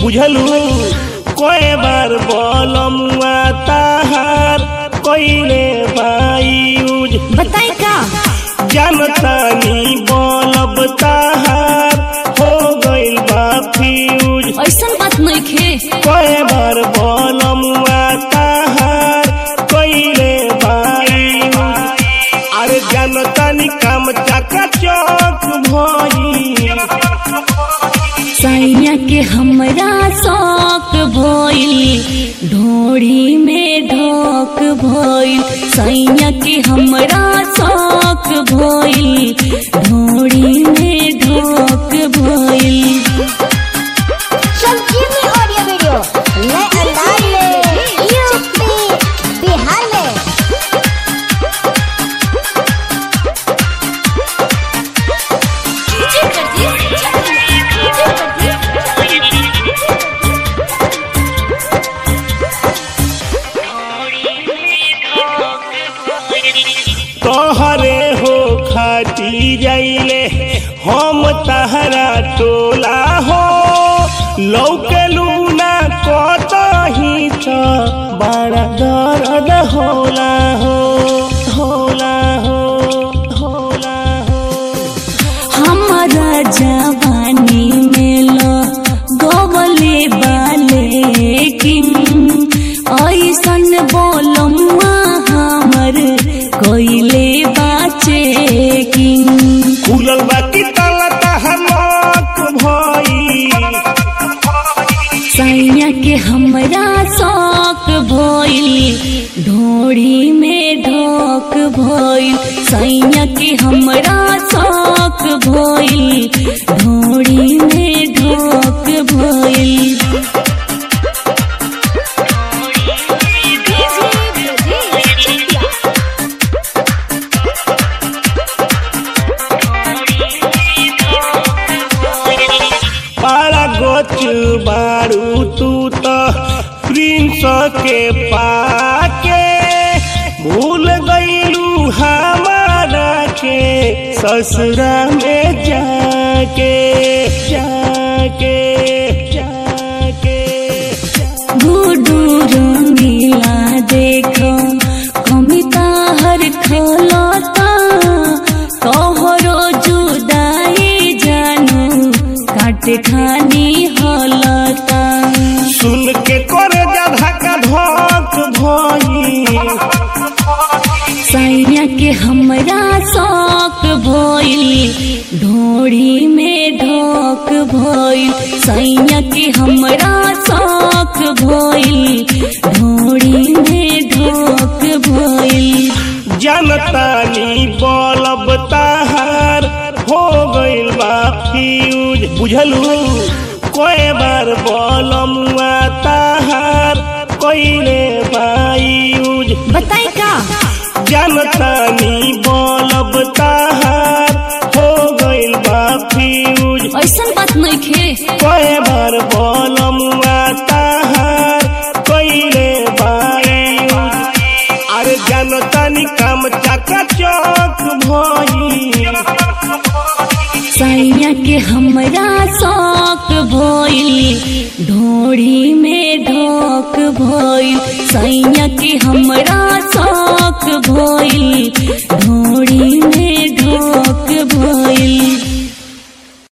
बुझलू कोई बार बोलमुआ ताहार कोइले बायूज बताई का जानतानी बोलब ताहार हो गइल बा फ्यूज ऐसन बात नहीं खे कोई बार बोलमुआ ताहार कोइले बायूज अरे जानतानी काम चाका चौक भई सैया के हमरा शौक भइल ढोड़ी में ढोक भइल सैया के हमरा शौक भइल ढोड़ी में ढोक भइल संजीवनी ऑडियो वीडियो नए अंदाज में यूपी बिहार में तोहरे हो खाती जाइले हम तहरा टोला हो लौकेलू ना कतही त बड़ा दर्द होला हो होला हो होला हो हमारा जवानी में लो गोवले बाले किन ऐसन बोलमुआ हमर कोइले बाचे किन खुलल बाकी तला तहमक भई सैया के हमरा शौक भइल ढोड़ी में ढोक भइल सैया के हमरा शौक भइल ढोड़ी में ढोक भइल बड़ा गोच बारू तू तो प्रिंस के पाके भूल गईलू हमारा के ससुरा में जाके जाके जाके गुडू रंगीला देखो कमिता हर खलता तोहरो जुदाई जानू काटे खानी हलता सुन के कर जा धक्का धक भई सैया के हमरा शौक भइल ढोड़ी में ढोक भइल सैया के हमरा शौक भइल ढोड़ी में ढोक भइल जनतानी बोलब ताहार हो गइल बा फ्यूज बुझलू कोई बार बोलमुआ ताहार कोइले बायूज बताई का जनतानी बोलब ताहार हो गइल बा फ्यूज ऐसन बात नहीं खे कोई बार बोलमुआ ताहार कोइले बायूज अरे जनतानी काम चाका चौक भई सैया के हमरा शौक भइल ढोड़ी में ढोक भइल सैया के हमरा शौक भइल ढोड़ी